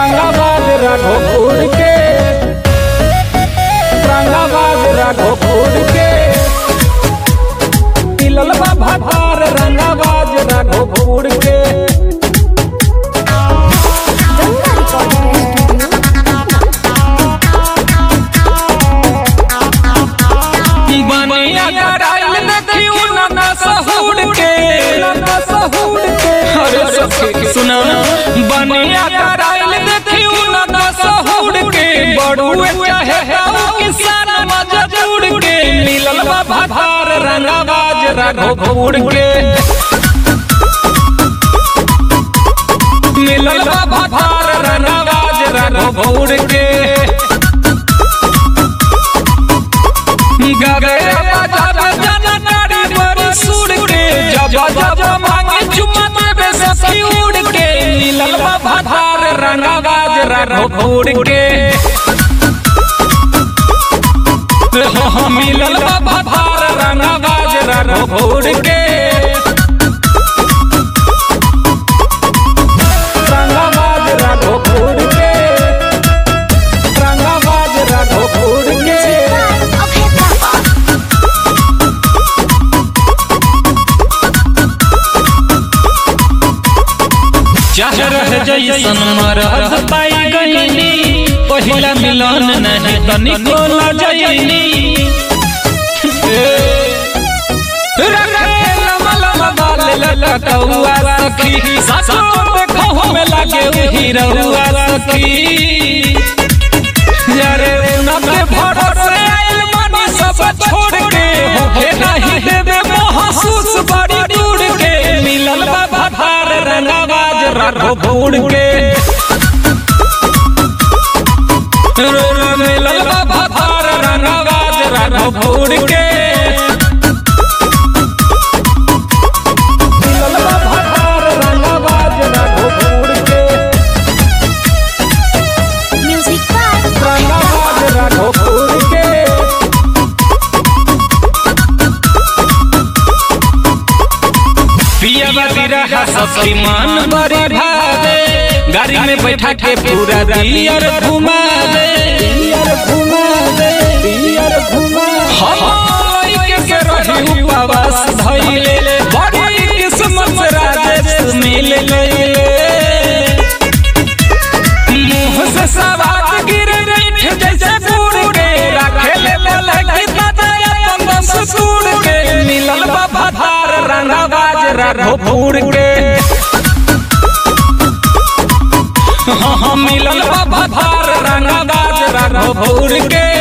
रंगाबाज राघोपुर के रंगाबाज राघोपुर के मिलल बा भातार रंगाबाज राघोपुर के बनिया कराइल देखियो ना सहुड़ के सहुड़ के अरे सखी सुना बनिया कराइल देखियो ना सहुड़ के बड़ुए चाहे हाउ किसान मजदूर के मिलल बा भातार रंगाबाज राघोपुर के मिलल बा भातार रंगाबाज राघोपुर के गगे बाजार जाना नारी बड़ी सुर के जब जब मांगे चुम्मा देवे सखी उड़ के नीलल बा भातार रंगाबाज राघोपुर के हाँ, मिलल बा भातार रंगाबाज राघोपुर के रंगाबाज राघोपुर के रंगाबाज राघोपुर के चाह रह जैसन मरद पाई गईनी पहिला मिलन नहीं तनिको लजैनी सखी सासो देखो में लागे हीरौआ सखी यारे उनके भरोसे आइल मानी सब छोड़ के होके नहीं देवे महसूस बड़ी दूर के मिलल बाबा भार रंगाबाज राघोपुर के रो रो मिलल बाबा भार रंगाबाज राघोपुर के मिलल बा भातार रंगाबाज राघोपुर के Music by रंगाबाज राघोपुर के पिया बिरहा सबकी मान बड़ी भावे गाड़ी में बैठा के पूरा दियर घुमा दे पियर घुमा दे पियर घुमा हम लइके से रही उपवास धइले बड़ी किस्मत से राजेश मिल गइले मुंह से सवात गिर मीठ जैसे गुड़ के रखेले बोले कि दादा अपन ससुर के मिलल बाबा धार रंगाबाज राघोपुर के हाँ हाँ मिलल बाबा धार रंगाबाज राघोपुर के